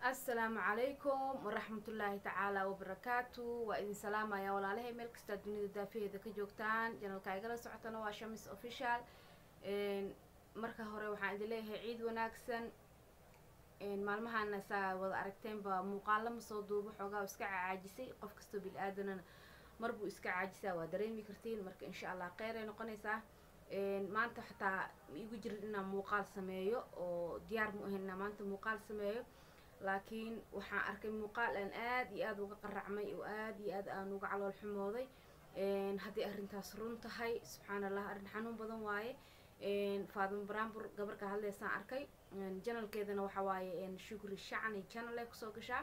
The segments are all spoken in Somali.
assalaamu calaykum waraxmatullaahi tacaala wabarakaatu waa idin salaamaya walaalahay meel kastaa dunida daafaheeda ka joogtaan janalka igala socotana waa shamis official marka hore waxaan idin leeyahay ciid wanaagsan maalmahana saa wada aragteenba muuqaalo ma soo duubo xoogaa iska caajisay qof kastoo bil aadanana marbuu iska caajisaa waa dareemi kartiin marka insha allah kheyr ay noqonaysaa maanta xataa ma igu jirin inaan muuqaal sameeyo oo diyaar mu ahayn inaan maanta muuqaal sameeyo laakiin waxaan arkay muuqaal aan aada iyo aada uga qaracmay oo aada iyo aad aan uga calool xumooday hadday arrintaas run tahay subxaan allah arrin xanuun badan waaye faadimo baraambur gabar ka hadleysaan arkay janalkeedana waxa waaye shukri shacni janal ay kusoo gashaa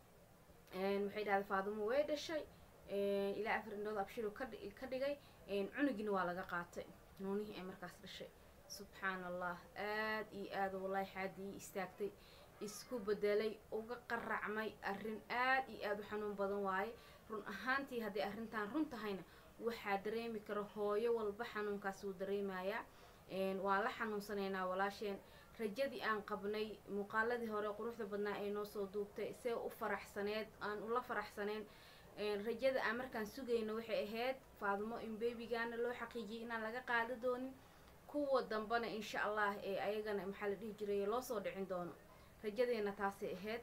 waxay dhahday faadimo way dhashay ilaa afar indhood abshiru ka dhigay cunugina waa laga qaatay noonihii ay markaas dhashay subxaan allah aada iyo aada wallahi xaadii istaagtay isku bedelay uga qaracmay arrin aad iyo aada u xanuun badan waaye run ahaantii hadday arrintan run tahayna waxaa dareemi kara hooyo walba xanuunkaas wuu dareemayaa waan la xanuunsanaynaa walaasheen rajadii aan qabnay muuqaaladii hore quruxda badnaa ee noo soo duubtay see u faraxsaneed aan ula faraxsaneyn rajada aan markaan sugayno waxay ahayd faadimo in bebigaana loo xaqiijiyay inaan laga qaada doonin kuwa dambana insha allah ee ayagana maxaa la dhihi jiray loo soo dhicin doono rajadeena taasay ahayd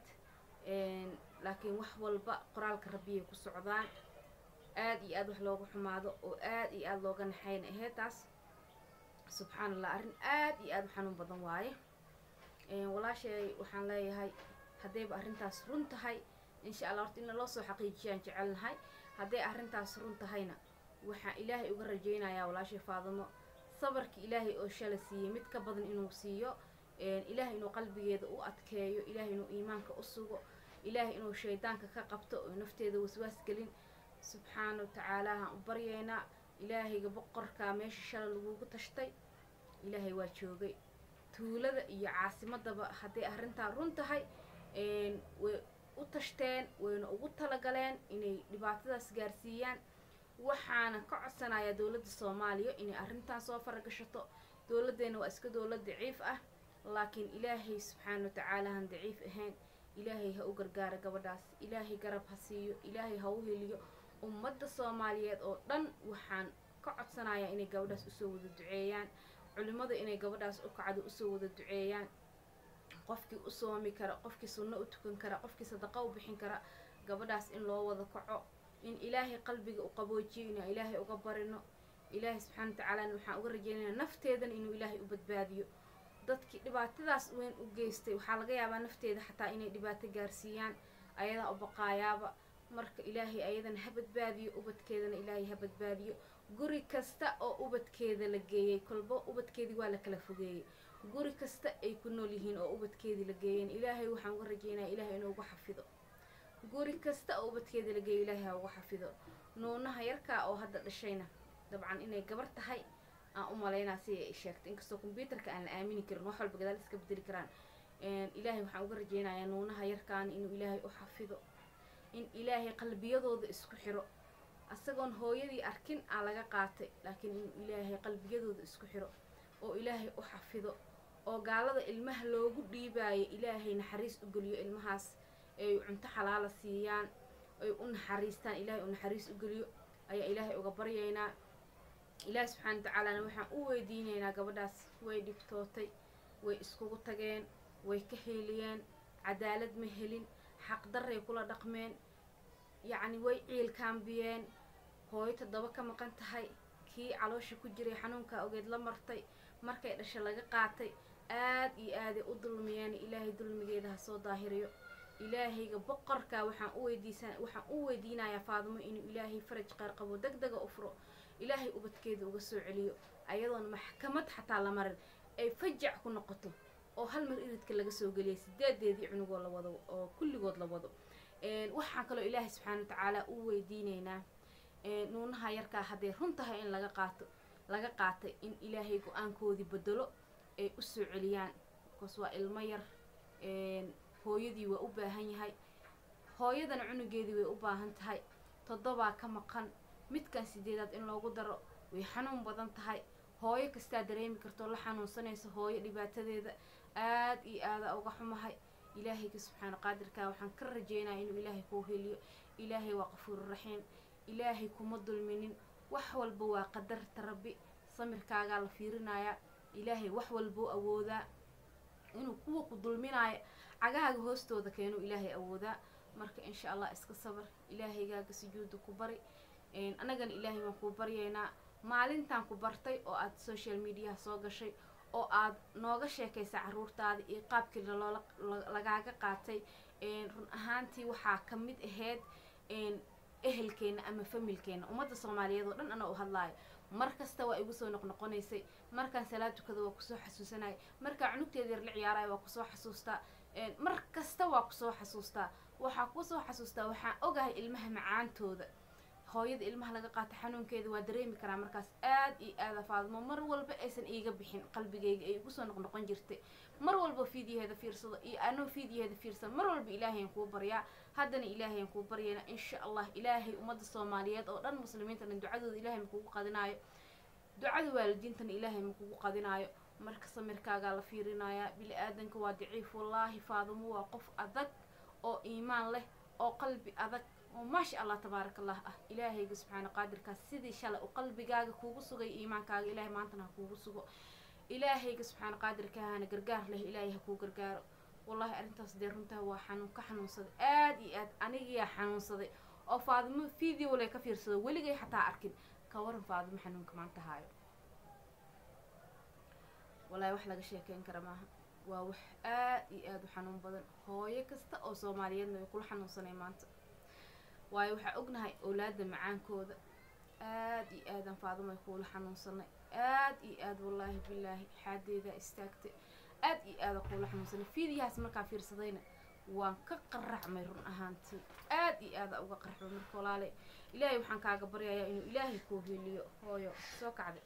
laakiin wax walba qoraalka rabbiyay ku socdaan aada iyo aada wax looga xumaado oo aada iyo aada looga naxayna ahayd taas subxaan allah arrin aada iyo aada u xanuun badan waaye walaashay waxaan leeyahay haddayba arrintaas run tahay insha allah horta in loo soo xaqiijiyaan jecelnahay hadday arrintaas run tahayna waxaan ilaahay uga rajaynayaa walaashay faadimo sabarka ilaahay oo shala siiyey mid ka badan inuu siiyo ilaahay inuu qalbigeeda u adkeeyo ilaahay inuu iimaanka u sugo ilaahay inuu shaydaanka ka qabto oo nafteeda waswaas gelin subxaana wa tacaala haan u baryeynaa ilaahayga boqorkaa meesha shala lagugu tashtay ilaahay waa joogay tuulada iyo caasimadaba hadday arrintaa run tahay way u tashteen wayna ugu talagaleen inay dhibaatadaas gaarsiiyaan waxaana ka codsanayaa dowladda soomaaliya inay arrintan soo faragashato dowladdeena waa iska dowlad daciif ah laakiin ilaahay subxaana wa tacaala han daciif ahayn ilaahay ha u gargaara gabadhaas ilaahay garab ha siiyo ilaahay ha u heliyo ummadda soomaaliyeed oo dhan waxaan ka codsanayaa inay gabadhaas usoo wada duceeyaan culimmada inay gabadhaas u kacdo usoo wada duceeyaan qofkii u soomi kara qofkii sunno u tukan kara qofkii sadaqa u bixin kara gabadhaas in loo wada kaco in ilaahay qalbiga u qaboojiyo inaan ilaahay uga barino ilaahay subxaana wa tacaalana waxaan uga rajeynaya nafteedana inuu ilaahay u badbaadiyo dadkii dhibaatadaas weyn u geystay waxaa laga yaabaa nafteeda xataa inay dhibaato gaarsiiyaan ayadaa u baqaayaaba marka ilaahay ayadana ha badbaadiyo ubadkeedana ilaahay ha badbaadiyo guri kasta oo ubadkeeda la geeyey kolba ubadkeedii waa la kala fogeeyey guri kasta ay ku nool yihiin oo ubadkeedii la geeyeen ilaahay waxaan uga rajeynaya ilaahay inuu ugu xafido guri kasta oo ubadkeedii la geeyo ilaahay ha ugu xafido nuunaha yarkaa oo hadda dhashayna dabcan inay gabar tahay aan u malaynaa si ay sheegtay inkastoo kombyuutarka aan la aamini karin wax walba gadaal iska bedeli karaan ilaahay waxaan uga rajeynayaa nuunaha yarkaani inuu ilaahay u xafido in ilaahay qalbiyadooda isku xiro asagoon hooyadii arkin aa laga qaatay laakiin inuu ilaahay qalbiyadooda isku xiro oo ilaahay u xafido oo gaalada ilmaha loogu dhiibaayo ilaahay naxariis u geliyo ilmahaas ay cunto xalaala siiyaan ay u naxariistaan ilaahay u naxariis u geliyo ayaa ilaahay uga baryaynaa ilaahi subxaana wa tacaalana waxaan u weydiinaynaa gabadhaas way dhibtootay way iskugu tageen way ka heeliyeen cadaalad ma helin xaqdarray kula dhaqmeen yacni way ciilkaambiyeen hooyo toddoba ka maqan tahay kii caloosha ku jiray xanuunkaa ogeed la martay markay dhasha laga qaatay aad iyo aaday u dulmiyeen ilaahay dulmigeeda ha soo daahiriyo ilaahayga boqorkaa waxaan u weydiisan waxaan u weydiinayaa faadimo inuu ilaahay faraj qaar qabo deg dega u furo ilaahay ubadkeeda uga soo celiyo ayadoon maxkamad xataa la marin ay fajac ku noqoto oo hal mar iridka laga soo geliyay sideedeedii cunugoo la wado oo kulligood la wado waxaan kaloo ilaahay subxaana wa tacaala u weydiinaynaa nuunaha yarkaa hadday run tahay in laga qaato laga qaatay in ilaahay go-aankoodii bedelo ay u soo celiyaan bikoos waa ilmo yar hooyadii waa u baahan yahay hooyadana cunugeedii way u baahan tahay toddobaa ka maqan midkan sideedaad in loogu daro way xanuun badan tahay hooyo kastaa dareemi kartoo la xanuunsanaysa hooyo dhibaatadeeda aada iyo aada uga xumahay ilaahayga subxaana qaadirkaa waxaan ka rajeynaya inuu ilaahay kuu heliyo ilaahay waa qafuururaxiim ilaahay kuma dulminin wax walba waa qadarta rabbi samirkaagaa la fiirinayaa ilaahay wax walbuu awoodaa inuu kuwa ku dulminaayo cagahaaga hoostooda keenuu ilaahay awoodaa marka insha allah iska sabar ilaahaygaaga sujuuda ku bari annagana ilaahay waan kuu baryaynaa maalintaan ku bartay oo aad social mediaha soo gashay oo aad nooga sheekaysa caruurtaada iyo qaabkii loola lagaaga qaatay run ahaantii waxaa ka mid ahayd ehelkeena ama familkeena ummadda soomaaliyeed oo dhan ana u hadlaayo mar kasta waa igu soo noqnoqonaysay markaan salaad tukada waa kusoo xasuusanaya markaan cunugteeda yar la ciyaaraya waa kusoo xasuustaa mar kasta waa kusoo xasuustaa waxaa kusoo xasuustaa waxaan ogahay ilmaha macaantooda hooyada ilmaha laga qaato xanuunkeeda waa dareemi karaa markaas aad iyo aada faadmo mar walba aysan iiga bixin qalbigayga ay igu soo noqnoqon jirtay mar walba fiidyaheeda fiirsado iyo anoo fiidyaheeda fiirsado mar walba ilaahayaan kuu baryaa haddana ilaahayaan kuu baryayna insha allah ilaahay ummadda soomaaliyeed oo dhan muslimiinta dhan ducadooda ilaahay makugu qadinaayo ducada waalidiintana ilaahay makugu qadinaayo marka samirkaagaa la fiirinayaa bili aadanka waa daciif wallaahi faadimo waa qof adag oo iimaan leh oo qalbi adag oo maasha allah tabaaraka allah ah ilaahayga subxaana qaadirkaas sidii shalay u qalbigaaga kuugu sugay iimaankaaga ilaahay maantana ha kuugu sugo ilaahayga subxaana qaadirkaahana gargaar leh ilaahay ha kuu gargaaro wallahi arrintaas dee runtaa waa xanuun ka xanuunsaday aad iyo aad anigiyaa xanuunsaday oo faadimo video le ka fiirsado weligay xataa arkin ka waran faadimo xanuunka maanta haayo wallahi wax laga sheekeyn kara maaha waa wax aad iyo aada u xanuun badan hooyo kasta oo soomaaliyeedna way kula xanuunsanay maanta waayo waxaa ognahay owlaada macaankooda aad iyo aadan faadimo ay kuula xanuunsanay aad iyo aad wallaahi bilaahi xaadeedaa istaagtay aad iyo aada kuula xanuunsanay fiidiyahaas markaa fiirsadayna waan ka qaracmay run ahaantii aad iyo aada uga qaracmay marka walaale ilaahay waxaan kaaga baryayaa inuu ilaahay kuu heliyo hooyo soo kacday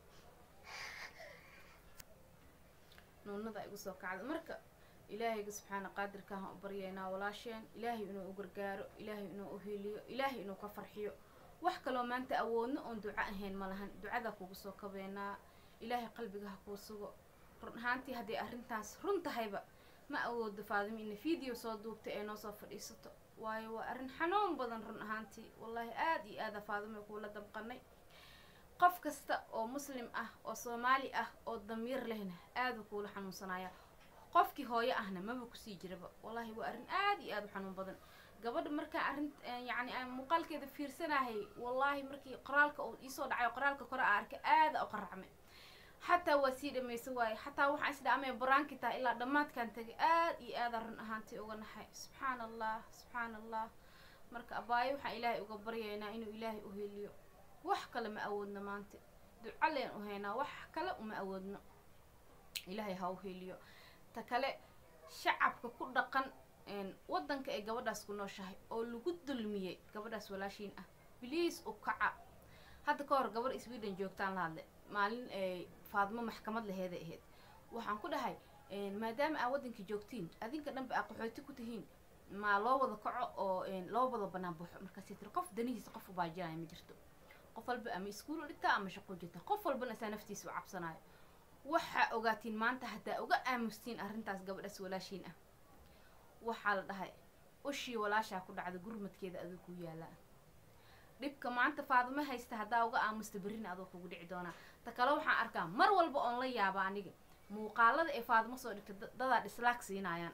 nuunada igu soo kacday marka ilaahayga subxaana qaadirkaahaan u baryaynaa walaasheen ilaahay inuu u gargaaro ilaahay inuu u heliyo ilaahay inuu ka farxiyo wax kaloo maanta awoodno oon duco ahayn ma lahan ducadaa kugu soo kabeenaa ilaahay qalbiga ha kuu sugo run ahaantii hadday arrintaas run tahayba ma awoodo faadimo ina video soo duubtay ee noo soo fadhiisato waayo waa arrin xanuun badan run ahaantii wallaahi aad iyo aada faadimo kuula damqanay qof kasta oo muslim ah oo soomaali ah oo damiir lehna aada kuula xanuunsanaya qofkii hooyo ahna maba kusii jiraba wallaahi waa arrin aad iyo aada u xanuun badan gabadha markaa arrin yacni aan muuqaalkeeda fiirsanahay wallaahi markii qoraalka uu iisoo dhacayo qoraalka kore a arkay aada u qaracmay xataa waa sii dhamaysa waaye xataa waxaan isdhaamay baraanki tahay ilaa dhammaadkaan tagay aad iyo aada run ahaantii uga naxay subxaana allah subxaana allah marka abaayo waxaan ilaahay uga baryaynaa inuu ilaahay u heliyo wax kale ma awoodno maanta duco leen u haynaa wax kale uma awoodno ilaahay ha u heliyo ta kale shacabka ku dhaqan waddanka ay gabadhaas ku nooshahay oo lagu dulmiyey gabadhaas walaashiin ah biliis u kaca hadda ka hor gabar sweden joogtaan la hadle maalin ay faadmo maxkamad laheeday ahayd waxaan ku dhahay maadaama aa waddanka joogtiin adinka dhanba aa qaxooti ku tihiin maa loo wada kaco oo loo wada banaan baxo markaasay tiri qof danihiisa qof ubaajinaya ma jirto qof walba ama iskuul u dhigtaa ama shaqo jirta qof walbana isaa naftiisa u cabsanayo waxaa ogaatiin maanta haddaa uga aamustiin arrintaas gabadhaas walaashiin ah waxaa la dhahay ushii walaashaa ku dhacda gurmadkeeda aduu ku yaalaa dhibka maanta faadimo haysta haddaa uga aamusta berrina adoo kugu dhici doonaa ta kale waxaan arkaa mar walba oon la yaaba aniga muuqaalada ee faadimo soo dhigtay dadaa dhislaag siinaayaan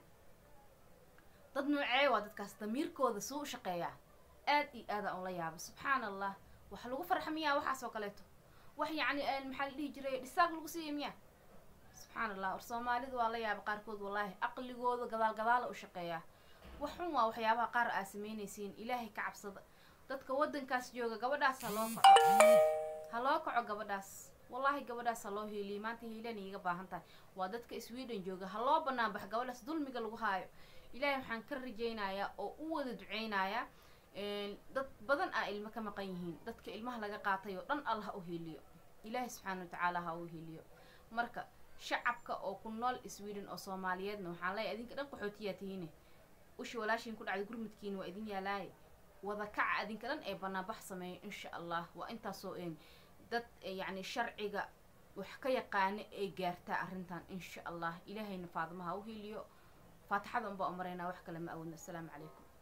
dad noocee waa dadkaas damiirkooda suu u shaqeeyaa aad iyo aada oon la yaaba subxaana allah wax lagu farxa miyaa waxaas oo kaleeto wax yacni maxaa la dhihi jiray dhisaag lagu siiya miyaa subxaana allah war soomaalidu waa la yaaba qaarkood wallaahi aqligooda gadaal gadaala u shaqeeyaa wax xun waa waxyaabaha qaar aa samaynaysiin ilaahay ka cabsada dadka waddankaas jooga gabadhaas ha loo kaco ha loo kaco gabadhaas wallaahi gabadhaas ha loo hiiliyo maanta hiilan iiga baahan tahay waa dadka sweden jooga ha loo banaan bax gabadhaas dulmiga lagu haayo ilaahay waxaan ka rajaynayaa oo u wada duceynayaa dad badan aa ilmo ka maqan yihiin dadka ilmaha laga qaatay oo dhan alla ha u hiiliyo ilaahay subxaana watacaala ha u hiiliyo marka shacabka oo ku nool sweden oo soomaaliyeedna waxaan leeyahay idinka dhan qaxootiyaa tihiine ushi walaashiin ku dhacday gurmudkiina waa idin yaalaaye wada kaca adinka dhan ee banaanbax sameeyo insha allah waa intaasoo dad yacni sharciga wax ka yaqaana ay gaartaa arrintan insha allah ilaahayna faadmaha u heliyo faatixada unbaa u maraynaa wax kale ma awoodno assalaamu calaykum